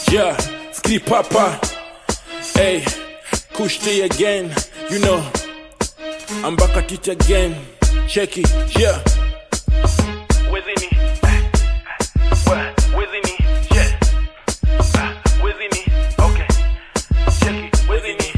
Yeah, skip papa. Hey, kush day again. You know, I'm back at it again. Check it, yeah. Within me. Within me, yeah. Within me, okay. Check it, within me.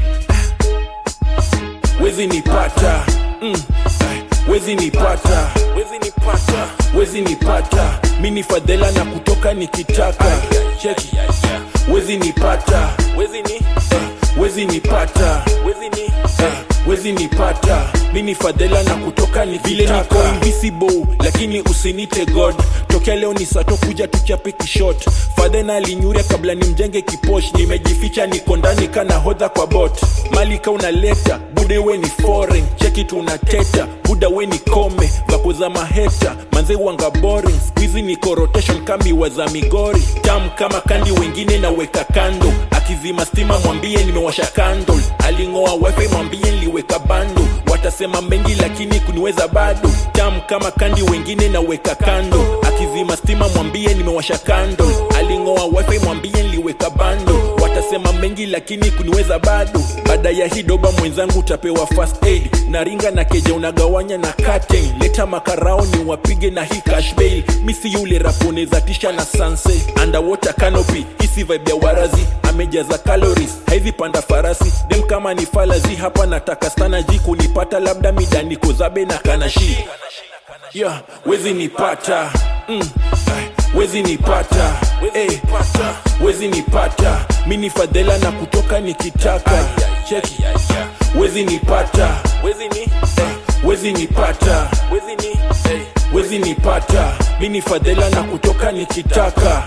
Wezi nipata mm. ay, Wezi nipata Wezi nipata Wezi nipata Mini fadhela na kutoka nikitaka Cheki Wezi nipata Wezi ni eh, Wezi nipata Wezi ni eh, Wezi nipata Mini fadhela na kutoka nikitaka Vile niko invisible Lakini usinite god Tokea leo ni sato kuja tuchape kishot fadhena alinyuria kabla nimjenge kiposh nimejificha niko ndani kana hodha kwa bot malika unaleta bude we ni foreign cheki tunateta buda we ni kome vako za maheta manze wanga boring squizi niko rotation kambi za migori tam kama kandi wengine naweka kando akizima stima mwambie nimewasha kandol aling'oa wifi mwambie niliweka bando watasema mengi lakini kuniweza bado tam kama kandi wengine naweka kando akizima stima mwambie nimewasha kando aling'oa wifi mwambie niliweka bando watasema mengi lakini kuniweza bado baada ya hii doba mwenzangu utapewa first aid naringa na keja unagawanya na curtain leta makarao ni wapige na hii cash bail misi yule raponeza tisha na sanse underwater canopy hisi vibe ya warazi amejaza calories haizi panda farasi dem kama ni falazi hapa nataka stana ji kunipata labda midandiko zabe na kanashi yeah, wezi nipata mm. ay, wezi nipata hey, wezi nipata mini fadhela na kutoka nikitaka cheki wezi nipata wezi ni eh, wezi nipata wezi ni eh, wezi nipata mini fadhela na kutoka nikitaka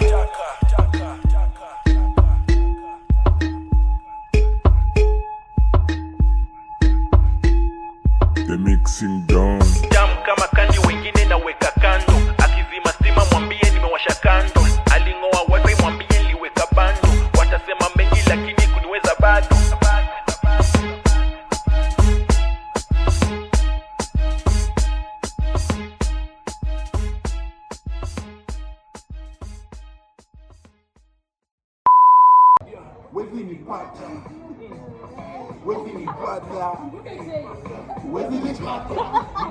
The mixing down. jam kama kandi wengine naweka kando akizima stima mwambie nimewasha kando aling'oa wifi mwambie niliweka bando watasema mengi lakini kuniweza bado Wezi nipata. Wezi nipata. Wezi nipata.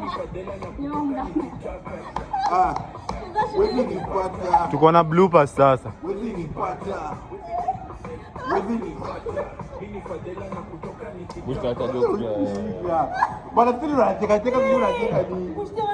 Ah, wezi nipata. tuko na bloopers sasa Wezi nipata. Wezi nipata. Yeah. Bwana sisi unacheka cheka sisi unacheka ni.